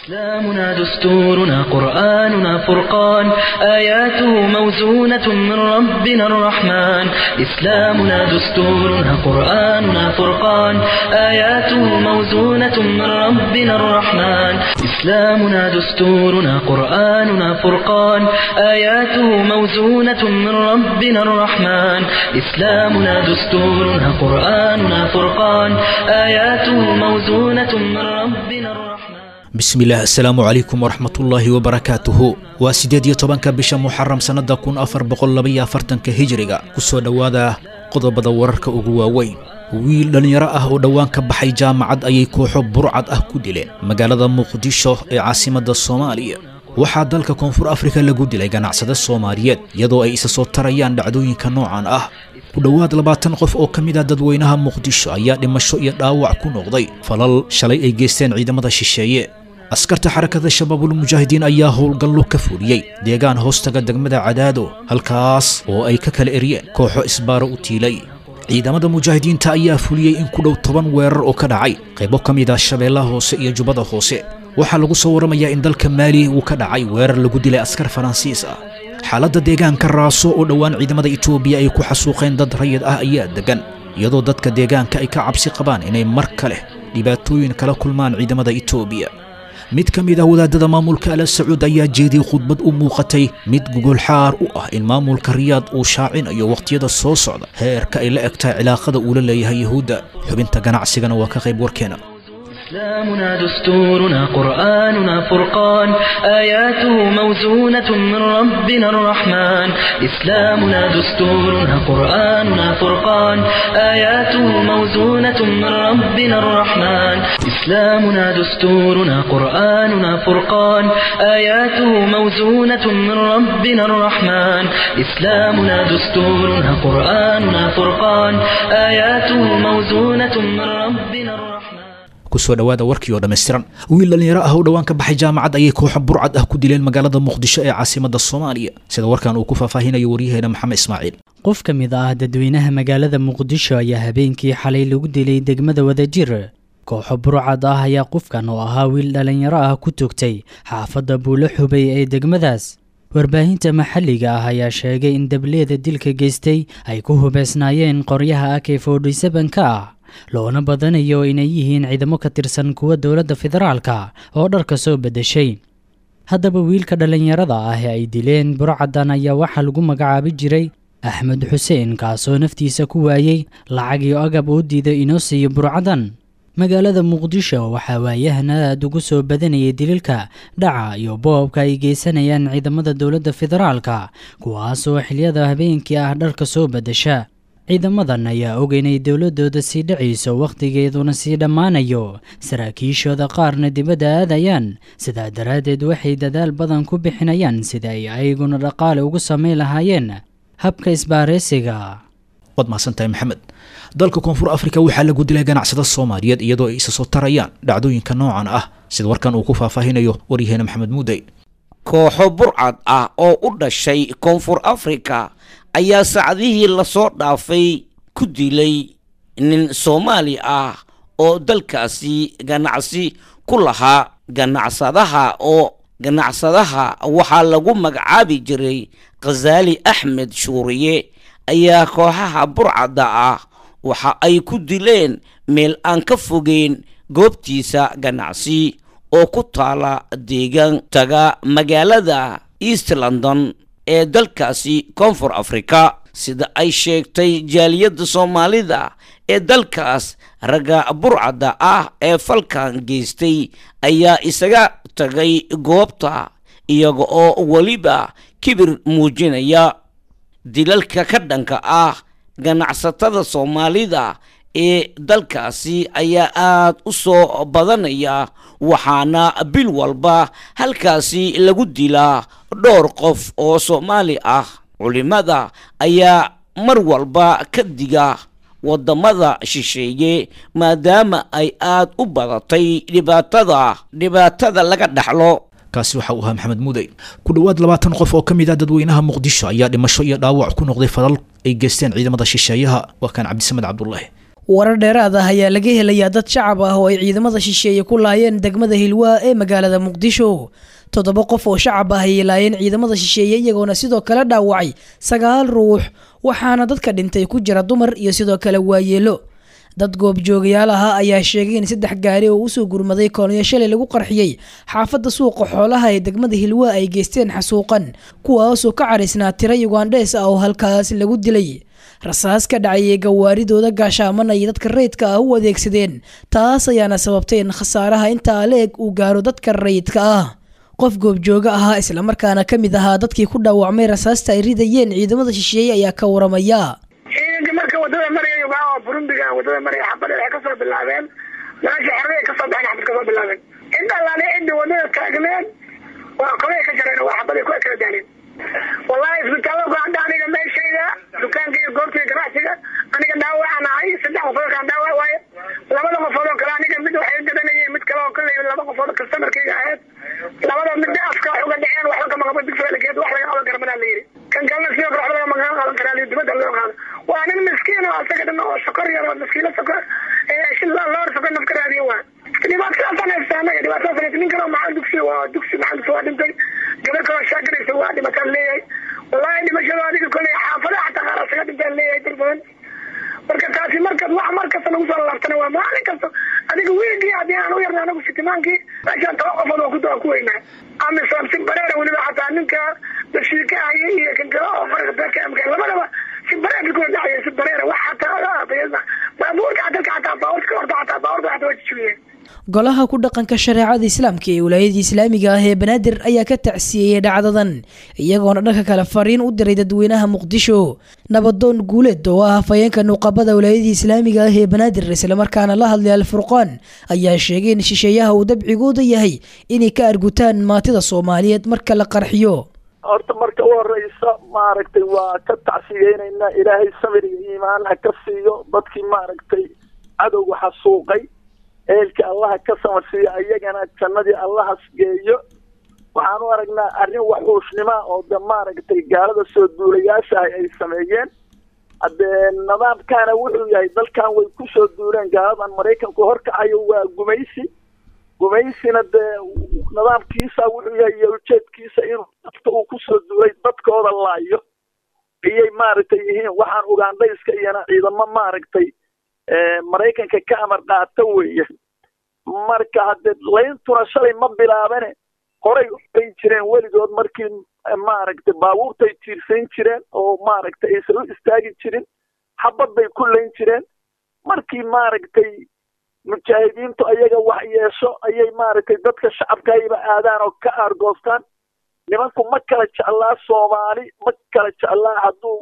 إسلامنا دستورنا قرآننا فرقان آياته موزونة من ربنا الرحمن إسلامنا دستورنا قرآننا فرقان آياته موزونة من ربنا الرحمن إسلامنا دستورنا قرآننا فرقان آياته موزونة من ربنا الرحمن إسلامنا دستورنا قرآننا فرقان آياته موزونة من ربنا الرحمن bismillaah assalaamu calaykum waraxmatullaahi wabarakaatuhu waa siddeed iyo tobanka bisha muxaram sannada kun afar boqol labaiyo afartanka hijiriga ku soo dhowaada qodobada wararka ugu waaweyn wiil dhallinyaro ah oo dhowaan ka baxay jaamacad ayay kooxo burcad ah ku dileen magaalada muqdisho ee caasimadda soomaaliya waxaa dalka koonfur afrika lagu dilay ganacsade soomaaliyeed iyadoo ay isa soo tarayaan dhacdooyinka noocan ah ku dhowaad labaatan qof oo ka mid ah dadweynaha muqdisho ayaa dhimasho iyo dhaawac ku noqday falal shalay ay geysteen ciidamada shisheeye askarta xarakada shabaabulmujaahidiin ayaa howlgallo ka fuliyey deegaan hoostaga degmada cadaado halkaas oo ay ka kala eryeen kooxo isbaaro u tiilay ciidamada mujaahidiinta ayaa fuliyey in ku dhow toban weerar oo ka dhacay qaybo ka mid ah shabeellaha hoose iyo jubbada hoose waxaa lagu soo warramayaa in dalka maali uu ka dhacay weerar lagu dilay askar faransiis ah xaaladda deegaanka raaso oo dhowaan ciidamada itoobiya ay ku xasuuqeen dad rayid ah ayaa degan iyadoo dadka deegaanka ay ka cabsi qabaan inay mar kale dhibaatooyin kala kulmaan ciidamada itoobiya mid ka mid ah wadaadada maamulka ala sacuud ayaa jeediyey khudbad u muuqatay mid gogolxaar u ah in maamulka riyaad uu shaacinayo wakhtiyada soo socda heerka ay la egtahay cilaaqada uu la leeyahay yuhuudda xubinta ganacsigana waa ka qayb warkeena إسلامنا دستورنا قرآننا فرقان آياته موزونة من ربنا الرحمن إسلامنا دستورنا قرآننا فرقان آياته موزونة من ربنا الرحمن إسلامنا دستورنا قرآننا فرقان آياته موزونة من ربنا الرحمن إسلامنا دستورنا قرآننا فرقان آياته موزونة من ربنا الرحمن kusoo dhowaada warkii oo dhammaystiran wiil dhallinyaro ah oo dhowaan ka baxay jaamacad ayay kooxo burcad ah ku dileen magaalada muqdisho ee caasimadda soomaaliya sida warkan uu ku faahfaahinayo waryaheena maxamed ismaaciil qof ka mid ah dadweynaha magaalada muqdisho ayaa habeenkii xalay lagu dilay degmada wadajir kooxo burcad ah ayaa qofkan oo ahaa wiil dhallinyaro ah ku togtay xaafadda buulo xubay ee degmadaas warbaahinta maxalliga ah ayaa sheegay in dableeda dilka geystay ay ku hubeysnaayeen qoryaha ak ka ah loona badanayo inay yihiin ciidamo ka tirsan kuwa dowladda federaalka oo dharka soo beddeshay haddaba wiilka dhallinyarada ah ee ay dileen burcadan ayaa waxaa lagu magacaabi jiray axmed xuseen kaasoo naftiisa ku waayey lacag iyo agab uu diiday inoo siiyo burcadan magaalada muqdisho waxaa waayahan aad ugu soo badanayay dililka dhaca iyo boobka ay geysanayaan ciidamada dowladda federaalka kuwaasoo xiliyada habeenkii ah dharka soo beddesha ciidamadan ayaa og inay dowladooda sii dhacayso wakhtigeeduna sii dhammaanayo saraakiishooda qaarna dibadda aadayaan sidaa daraaddeed waxay dadaal badan ku bixinayaan sida ay ayaguna dhaqaale ugu samayn lahaayeen habka isbaaraysiga waad mahadsantahay maxamed dalka koonfur afrika waxaa lagu dilay ganacsada soomaaliyeed iyadoo ay isa soo tarayaan dhacdooyinka noocan ah sida warkan uu ku faahfaahinayo waryaheena maxamed muudey kooxo burcad ah oo u dhashay koonfur afrika ayaa saacdihii lasoo dhaafay ku dilay nin soomaali ah oo dalkaasi ganacsi ku lahaa ganacsadaha oo ganacsadaha waxaa lagu magacaabi jiray khasaali axmed shuuriye ayaa kooxaha burcadda ah waxa ay ku dileen meel aan ka fogeyn goobtiisa ganacsi oo ku taala deegaan taga magaalada east london ee dalkaasi koonfur afrika sida ay sheegtay jaaliyadda soomaalida ee dalkaas ragga burcadda ah ee falkan geystay ayaa isaga tagay goobta iyaga oo weliba kibir muujinaya dilalka ka dhanka ah ganacsatada soomaalida ee dalkaasi ayaa aad u soo badanaya waxaana bil walba halkaasi lagu dilaa dhowr qof oo soomaali ah culimada ayaa mar walba ka diga waddamada shisheeye maadaama ay aad u badatay dhibaatada dhibaatada laga dhaxlo kaasi waxa uu ahaa maxamed muudey ku dhowaad labaatan qof oo ka mid ah dadweynaha muqdisho ayaa dhimasho iyo dhaawac ku noqday falal ay geysteen ciidamada shisheeyaha waa kaan cabdisamed cabdulaahi warar dheeraad ah ayaa laga helayaa dad shacab ah oo ay ciidamada shisheeye ku laayeen degmada hilwaa ee magaalada muqdisho toddoba qof oo shacab ah ayay laayeen ciidamada shisheeye iyagoona sidoo kale dhaawacay sagaal ruux waxaana dadka dhintay ku jira dumar iyo sidoo kale waayeelo dad goobjoogayaal ahaa ayaa sheegay in saddex gaari oo usoo gurmaday koonyo shalay lagu qarxiyey xaafadda suuqa xoolaha ee degmada hilwaa ay geysteen xasuuqan kuwaasoo ka caraysnaa tira yugandhees ah oo halkaas lagu dilay rasaas ka dhacayay gawaaridooda gaashaaman ay dadka rayidka ah u adeegsadeen taas ayaana sababtay in khasaaraha intaa leeg uu gaaro dadka rayidka ah qof goobjooga ahaa islamarkaana ka mid ahaa dadkii ku dhaawacmay rasaasta ay ridayeen ciidamada shisheeye ayaa ka waramaya ciidanka marka wadada maraya ugaaha oo burundiga wadada maraya xabada waxay kasoo bilaabeen meesha xerada ay kasoo baxeen xabad kasoo bilaabeen cid allaale cidda wadada taagneed waa qolay ka jareen waa xabaday ku kala daaleen wallahi isbitaalada ku hadda aniga meeshayda dukaanka iyo goobtaiyo ganacsiga aniga dhaawacaan ahay saddex qofood kaan dhaawac waaye labada qofood oo kale aniga mid waxay gadanayeen mid kale oo kale laba qofood oo customerkayga ahayd labada mid afka wax uga dhaceen waxba kama qabo digsiga lageed wax laga qaban kara manaa la yidhi kan kalena sidoo kale waxba lagama qaban karaa liyo dibadda loo qaado waa nin miskiin oo asaga dhan oo sokor yar oo miskiino sokor loor sokor naf ka raadiyo waa dhibaatadaasaan haysta anaga dhibaatadaas haysta nin kale oo maxaa dugsi waa dugsi maxaa dugsi waa dhintay gabar kaloo shaagaraysa waa dhimataan leeyahay wallahi dhimashada adiga koley xaafadaha xataa qaar asaga dhintaan leeyahay dad badan marka taasi markas wax mar kasta nagu soo laabtana waa maalin kasta adiga wiigii haddii aan u yarna anagu sitimaankii meeshaan toban qofood waa ku waa ku weynaa amisom si bareera weliba xataa ninka dashiika haya iyo kan kale oo farqa bekamka labadaba si bareera kula dhacaya si bareera wax xataa baabuurka dalka xataa baabuurka horta xataa baabuurka xataa waa jijibiyeen golaha ku dhaqanka shareecada islaamka ee wilaayada islaamiga ah ee banaadir ayaa ka tacsiyeeyey dhacdadan iyagoona dhanka kale fariin u diray dadweynaha muqdisho nabadoon guuleed oo ah hafayeenka nuqabada wilaayada islaamiga ah ee banaadir islamarkaana la hadlay alfurqaan ayaa sheegay in shisheeyaha uu dabcigooda yahay inay ka argutaan maatida soomaaliyeed marka la qarxiyo horta marka u horeysa maaragtay waa ka tacsiyeynayna ilaahay sabir iyo iimaan ha ka siiyo dadkii maaragtay cadowga xasuuqay eelka allaha ka samarsiiyo ayagana jannadii allahas geeyo waxaan u aragnaa arrin waxuushnima oo de maaragtay gaalada soo duulayaasha ah ay sameeyeen haddee nidaamkaana wuxuu yahay dalkan way ku soo duuleen gaaladan maraykanku horkacayo waa gumaysi gumaysina dee nidaamkiisa wuxuu yahay iyo ujeedkiisa inuu dadka uu kusoo duulay dadkooda laayo ayay maaragtay yihiin waxaan ugandhayska iyana ciidamo maaragtay maraykanka ka amar qaata weeye marka haddee layntuna shalay ma bilaabane horay u layn jireen weligood markii maaragtay baabuurtay tiirsayn jireen oo maaragtay aysan u istaagi jirin xabad bay ku layn jireen markii maaragtay mujaahidiintu ayaga wax yeesho ayay maaragtay dadka shacabkayba aadaan oo ka aargoostaan nimanku ma kala jeclaa soomaali ma kala jeclaa hadduu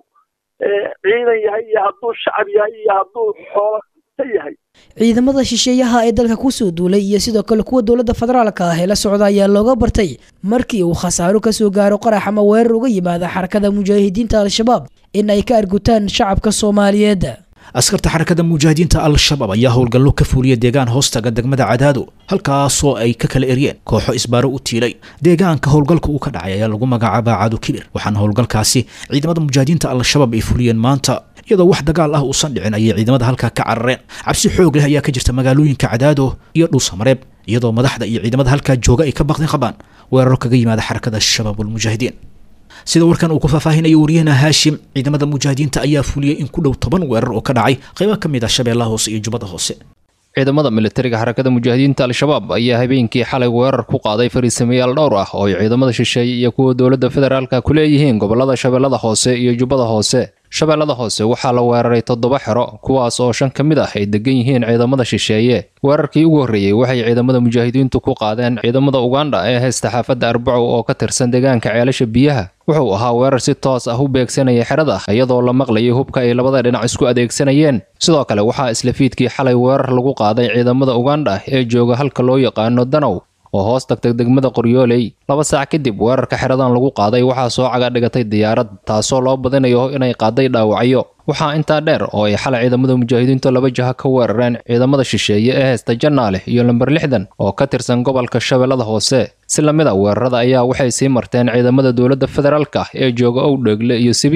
ciidan yahay iyo hadduu shacab yahay iyo hadduu xoolo yahay ciidamada shisheeyaha ee dalka kusoo duulay iyo sidoo kale kuwa dowladda federaalka ah ee la socda ayaa looga bartay markii uu khasaaro kasoo gaaro qarax ama weerar uga yimaada xarakada mujaahidiinta al-shabaab in ay ka argutaan shacabka soomaaliyeed askarta xarakada mujaahidiinta al-shabaab ayaa howlgallo ka fuuliya deegaan hoostaga degmada cadaado halkaasoo ay ka kala eryeen kooxo isbaaro u tiilay deegaanka howlgalka uu ka dhacay ayaa lagu magacaabaa caado kibir waxaana howlgalkaasi ciidamada mujaahidiinta al-shabaab ay fuliyeen maanta iyadoo wax dagaal ah uusan dhicin ayay ciidamada halkaa ka carareen cabsi xoog leh ayaa ka jirta magaalooyinka cadaado iyo dhuusamareeb iyadoo madaxda iyo ciidamada halkaa jooga ay ka baqdin qabaan weeraro kaga yimaada xarakada shabaabulmujaahidiin sida warkan uu ku faahfaahinayo wariyahena haashim ciidamada mujaahidiinta ayaa fuliyey in ku dhow toban weerar oo ka dhacay qaybo ka mid ah shabeellaha hoose iyo jubbada hoose ciidamada militariga xarakada mujaahidiinta al-shabaab ayaa habeenkii xalay weerar ku qaaday fariisamayaal dhowr ah oo ay ciidamada shisheeye iyo kuwa dowladda federaalka ku leeyihiin gobolada shabeellada hoose iyo jubbada hoose shabeellada hoose waxaa la weeraray toddoba xero kuwaas oo shan ka mid ah ay degan yihiin ciidamada shisheeye weerarkii ugu horreeyey waxay ciidamada mujaahidiintu ku qaadeen ciidamada ugandha ee haysta xaafadda arbacow oo ka tirsan deegaanka ceelasha biyaha wuxuu ahaa weerar si toos ah u beegsanaya xerada iyadoo la maqlayay hubka ay labada dhinac isku adeegsanayeen sidoo kale waxaa isla fiidkii xalay weerar lagu qaaday ciidamada ugandha ee jooga halka loo yaqaano danow oo hoos tagtay degmada qoryooley laba saac kadib weerarka xeradan lagu qaaday waxaa soo caga dhigatay diyaarad taasoo loo badinayo inay qaaday dhaawacyo waxaa intaa dheer oo ay xalay ciidamada mujaahidiintu laba jaha ka weerareen ciidamada shisheeye ee haysta jannaale iyo lamber lixdan oo ka tirsan gobolka shabeellada hoose si lamid a weerarada ayaa waxay sii marteen ciidamada dowladda federaalka ee jooga owdheegle iyo sabiib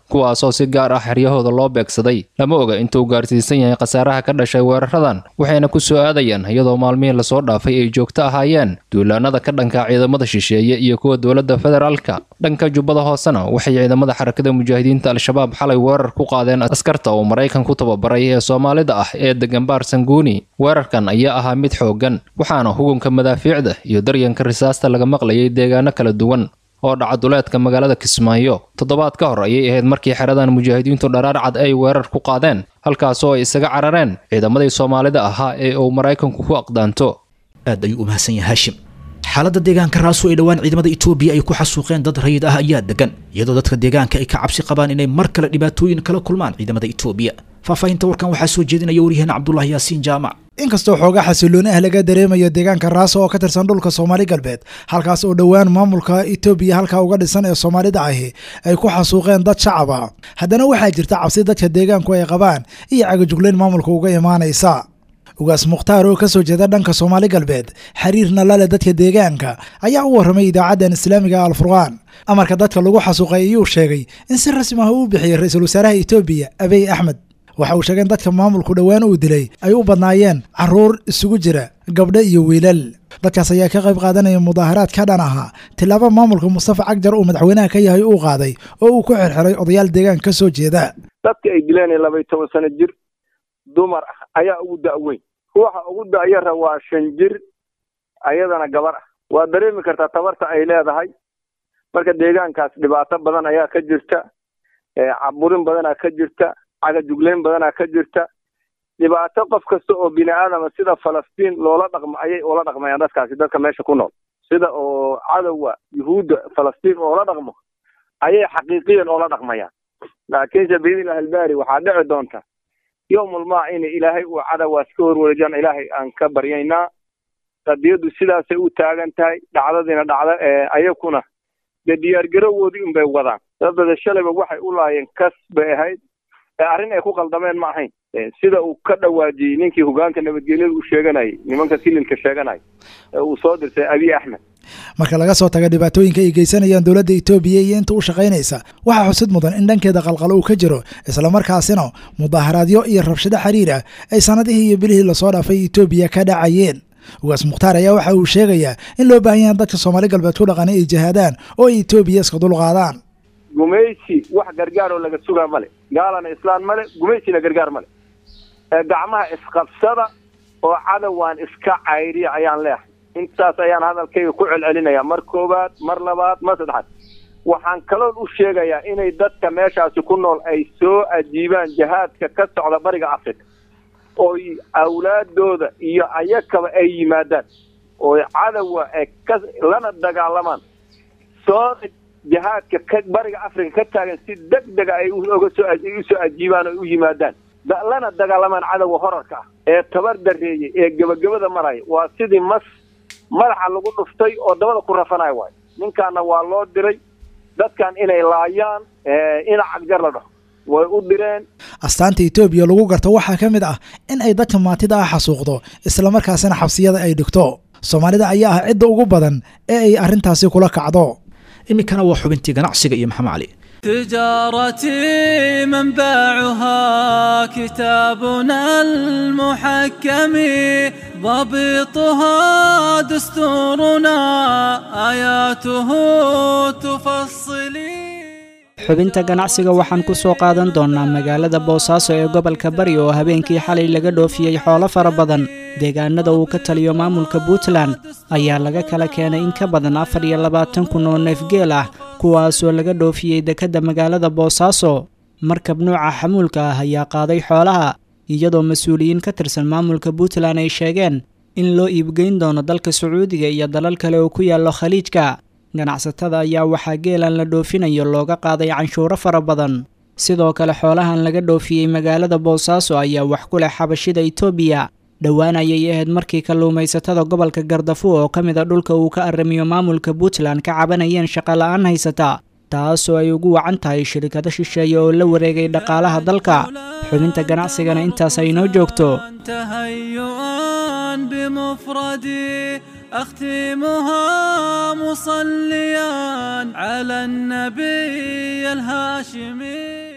kuwaasoo si gaar ah xeryahooda loo beegsaday lama oga intuu gaarsiisan yahay khasaaraha ka dhashay weeraradan waxayna ku soo aadayaan iyadoo maalmihii lasoo dhaafay ay joogto ahaayeen duulaanada ka dhanka ciidamada shisheeye iyo kuwa dowladda federaalka dhanka jubbada hoosena waxay ciidamada xarakada mujaahidiinta al-shabaab xalay weerar ku qaadeen askarta uu maraykan ku tababaray ee soomaalida ah ee degan baar sanguuni weerarkan ayaa ahaa mid xooggan waxaana hugunka madaafiicda iyo daryanka risaasta laga maqlayay deegaano kala duwan oo dhaca duleedka magaalada kismaayo toddobaad ka hor ayay ahayd markii xeradan mujaahidiintu dharaar cad ay weerar ku qaadeen halkaasoo ay isaga carareen ciidamadii soomaalida ahaa ee uu maraykanku ku aqdaanto aad ayuu u mahadsan yahay haashim xaaladda deegaanka raaso ay dhowaan ciidamada etoobiya ay ku xasuuqeen dad rayid ah ayaa degan iyadoo dadka deegaanka ay ka cabsi qabaan inay mar kale dhibaatooyin kala kulmaan ciidamada etoobiya faahfaahinta warkan waxaa soo jeedinaya waryaheena cabdulahi yaasiin jaamac inkastoo xoogaa xasilooni ah laga dareemayo deegaanka raaso oo ka tirsan dhulka soomaali galbeed halkaas oo dhowaan maamulka etoobiya halkaa uga dhisan ee soomaalida ahi ay ku xasuuqeen dad shacab ah haddana waxaa jirta cabsi dadka deegaanku ay qabaan iyo cagajuglayn maamulka uga imaanaysa ugaas mukhtaar oo ka soo jeeda dhanka soomaali galbeed xiriirna lale dadka deegaanka ayaa u warramay idaacaddan islaamiga alfurqaan amarka dadka lagu xasuuqay ayuu sheegay in si rasmi ah uu bixiyey ra-iisul wasaaraha etoobiya abiy axmed waxa uu sheegay in dadka maamulku dhowaan uu dilay ay u badnaayeen caruur isugu jira gabdho iyo wiilal dadkaas ayaa ka qayb qaadanaya mudaaharaad ka dhan ahaa tilaabo maamulka mustafa cagjar uu madaxweynaha ka yahay uu qaaday oo uu ku xirxiray odayaal deegaanka ka soo jeeda dadka ay dileen labaiy toban sano jir dumar ah ayaa ugu da'weyn ruuxa ugu da'yara waa shan jir ayadana gabar ah waa dareemi kartaa tabarta ay leedahay marka deegaankaas dhibaato badan ayaa ka jirta caburin badanaa ka jirta cagajugleyn badanaa ka jirta dhibaato qof kasta oo bini aadama sida falastiin loola dhaqmo ayay ula dhaqmayaan dadkaasi dadka meesha ku nool sida oo cadowga yuhuudda falastiin oola dhaqmo ayay xaqiiqiyan oola dhaqmayaan laakiinse biidnillahi albaari waxaa dhici doonta yowmulmaa in ilaahay uu cadawaas ka horwareejaan ilaahay aan ka baryaynaa qadiyaddu sidaasay u taagan tahay dhacdadiina dhacda ayakuna dee diyaargarowoodii unbay wadaan dabada shalayba waxay u laayeen kas bay ahayd arrin ay ku qaldameen ma ahayn sida uu ka dhawaajiyey ninkii hogaanka nabadgelyada u sheeganayay nimanka kililka sheeganaya ee uu soo dirtay abiy axmed marka laga soo taga dhibaatooyinka ay geysanayaan dowladda etoobiya iyo inta u shaqaynaysa waxaa xusid mudan in dhankeeda qalqalo uu ka jiro islamarkaasina mudaaharaadyo iyo rabshado xiriir ah ay sanadihii iyo bilihii lasoo dhaafay etoobiya ka dhacayeen ugaas mukhtaar ayaa waxa uu sheegayaa in loo baahan yahan dadka soomaali galbeed ku dhaqanay ay jihaadaan oo ay etoobiya iska dulqaadaan gumaysi wax gargaar oo laga sugaa male gaalana islaan male gumaysina gargaar male gacmaha isqabsada oo cadowaan iska cayriya ayaan leehay intaas ayaan hadalkayga ku celcelinaya mar koowaad mar labaad mar saddexaad waxaan kaloon u sheegayaa inay dadka meeshaasi ku nool ay soo ajiibaan jihaadka ka socda bariga africa ooy awlaadooda iyo ayakaba ay yimaadaan ooy cadowa ay ka lana dagaalamaan soo jihaadka ka bariga africa ka taagan si deg dega ay oga soo usoo ajiibaan oo u yimaadaan lana dagaalamaan cadowga horarka ah ee tabar dareeyey ee gebagabada maraya waa sidii mas madaxa lagu dhuftay oo dabada ku rafanayo waayo ninkaana waa loo diray dadkan inay laayaan ina cagjar la dhaho way u direen astaanta etoobiya lagu garto waxaa ka mid ah in ay dadka maatida ah xasuuqdo islamarkaasina xabsiyada ay dhigto soomaalida ayaa ah cidda ugu badan ee ay arrintaasi kula kacdo iminkana waa xubintii ganacsiga iyo maxamed cali تجارتي منبعها كتابنا المحكم ضبطها دستورنا آياته تفصلي xubinta ganacsiga waxaan ku soo qaadan doonnaa magaalada boosaaso ee gobolka bari oo habeenkii xalay laga dhoofiyey xoolo fara badan deegaanada uu ka taliyo maamulka puntland ayaa laga kala keenay in ka badan afar iyo labaatan kun oo neefgeel ah kuwaasoo laga dhoofiyey dekedda magaalada boosaaso markab nuuca xamuulka ah ayaa qaaday xoolaha iyadoo mas-uuliyiin ka tirsan maamulka puntland ay sheegeen in loo iibgeyn doono dalka sacuudiga iyo dalal kale oo ku yaallo khaliijka ganacsatada ayaa waxaa geelan la dhoofinayo looga qaaday canshuuro fara badan sidoo kale xoolahan laga dhoofiyey magaalada boosaaso ayaa wax ku leh xabashida itoobiya dhowaan ayay ahayd markii kalluumaysatada gobolka gardafu oo ka mid a dhulka uu ka arrimiyo maamulka puntland ka cabanayeen shaqola'aan haysata taasoo ay ugu wacan tahay shirkado shisheeye oo la wareegay dhaqaalaha dalka xubinta ganacsigana intaas ay inoo joogto تهيئا بمفردي أختمها مصليا على النبي الهاشمي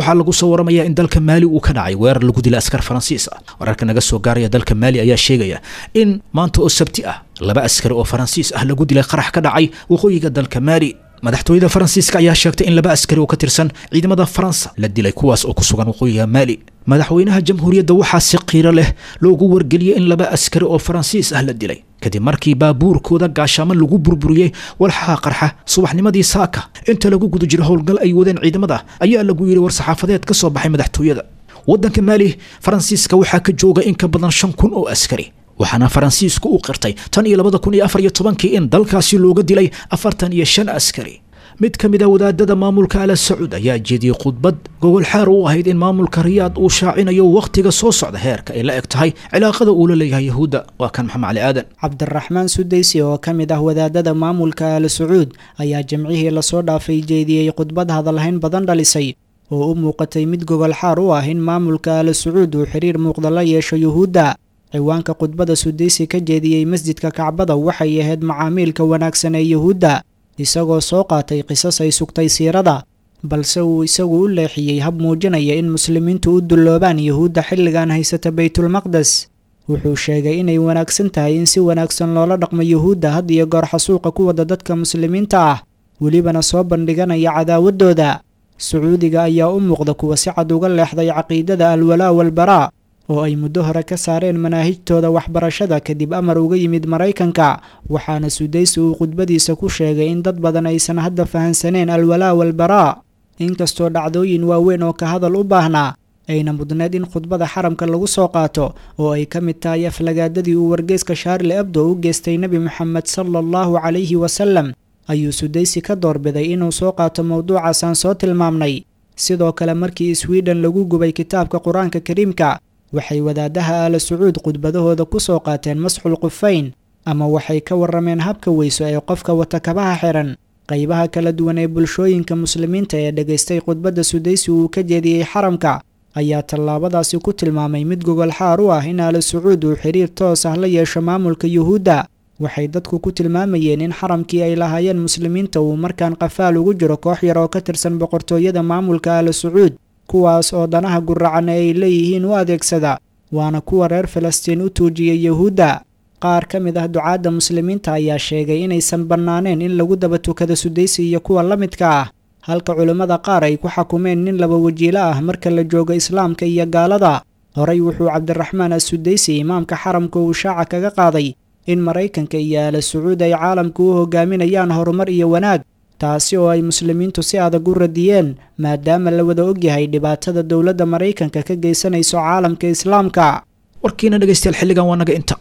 waxaa lagu soo waramayaa in dalka maali uu ka dhacay weerar lagu dilay askar faransiis ah wararka naga soo gaaraya dalka maali ayaa sheegaya in maanta oo sabti ah laba askari oo faransiis ah lagu dilay qarax ka dhacay waqooyiga dalka maali madaxtooyada faransiiska ayaa sheegtay in laba askari oo ka tirsan ciidamada faransa la dilay kuwaas oo ku sugan waqooyiga maali madaxweynaha jamhuuriyadda waxaa si qiiro leh loogu wargeliyey in laba askari oo faransiis ah la dilay kadib markii baabuurkooda gaashaamo lagu burburiyey walxaha qarxa subaxnimadii saaka inta lagu guda jiro howlgal ay wadeen ciidamada ayaa lagu yidhi war-saxaafadeed ka soo baxay madaxtooyada waddanka maali faransiiska waxaa ka jooga in ka badan shan kun oo askari waxaana faransiisku u qirtay tan iyo labada kun iyo afar iyo tobankii in dalkaasi looga dilay afartan iyo shan askari mid ka mid a wadaadada maamulka ala sacuud ayaa jeediyey khudbad gogol xaar u ahayd in maamulka riyaad uu shaacinayo wakhtiga soo socda heerka ay la eg tahay cilaaqada uu la leeyahay yahuudda waa kan maxamed cali aadan cabdiraxmaan sudaysi oo ka mid ah wadaadada maamulka ala sacuud ayaa jimcihii lasoo dhaafay jeediyey khudbad hadalhayn badan dhalisay oo u muuqatay mid gogol xaar u ah in maamulka ala sacuud uu xiriir muuqda la yeesho yuhuudda ciwaanka khudbada sudaysi ka jeediyey masjidka kacbada waxay ahayd macaamiilka wanaagsan ee yuhuudda isagoo soo qaatay qisas ay sugtay siirada balse uu isagu u leexiyey hab muujinaya in muslimiintu u dulloobaan yuhuudda xilligan haysata baytulmaqdes wuxuu sheegay inay wanaagsan tahay in si wanaagsan loola dhaqmo yuhuudda had iyo goor xasuuqa ku wada dadka muslimiinta ah welibana soo bandhiganaya cadaawaddooda sacuudiga ayaa u muuqda kuwa si cad uga leexday caqiidada alwalaa walbaraa oo ay muddo hore ka saareen manaahijtooda waxbarashada kadib amar uga yimid maraykanka waxaana sudaysi uu khudbadiisa ku sheegay in dad badan aysan hadda fahansaneen alwalaa walbaraa inkastoo dhacdooyin waaweyn oo ka hadal u baahnaa ayna mudneed in khudbada xaramka lagu soo qaato oo ay ka mid tahay aflagaadadii uu wargeyska shaarli abdo u geystay nebi moxamed sala allahu calayhi wasalam ayuu sudaysi ka doorbiday inuu soo qaato mowduucaas aan soo tilmaamnay sidoo kale markii swiden lagu gubay kitaabka qur-aanka kariimka waxay wadaadaha aala sacuud khudbadahooda ku soo qaateen masxul qufayn ama waxay ka warrameen habka weyso ee qofka wata kabaha xiran qaybaha kala duwan ee bulshooyinka muslimiinta ee dhegaystay khudbadda sudaysi uu ka jeediyey xaramka ayaa tallaabadaasi ku tilmaamay mid gogol xaar u ah in aala sacuud uu xiriir toos ah la yeesho maamulka yuhuudda waxay dadku ku tilmaamayeen in xaramkii ay lahaayeen muslimiinta uu markaan qafaal ugu jiro koox yar oo ka tirsan boqortooyada maamulka aala sacuud kuwaas oo danaha guracan ee ay leeyihiin u adeegsada waana kuwa reer falastiin u tuujiyay yuhuudda qaar ka mid ah ducaadda muslimiinta ayaa sheegay inaysan bannaaneen in lagu daba tukado sudaysi iyo kuwa la midka ah halka culimmada qaar ay ku xakumeen nin laba wajiilo ah marka la joogo islaamka iyo gaalada horey wuxuu cabdiraxmaan assudaysi imaamka xaramka uu shaaca kaga qaaday in maraykanka iyo aala sacuud ay caalamka u hogaaminayaan horumar iyo wanaag taasi oo ay muslimiintu si adag u radiyeen maadaama la wada ogyahay dhibaatada dowladda maraykanka ka geysanayso caalamka islaamka warkiina dhegaystayaal xilligan waa naga inta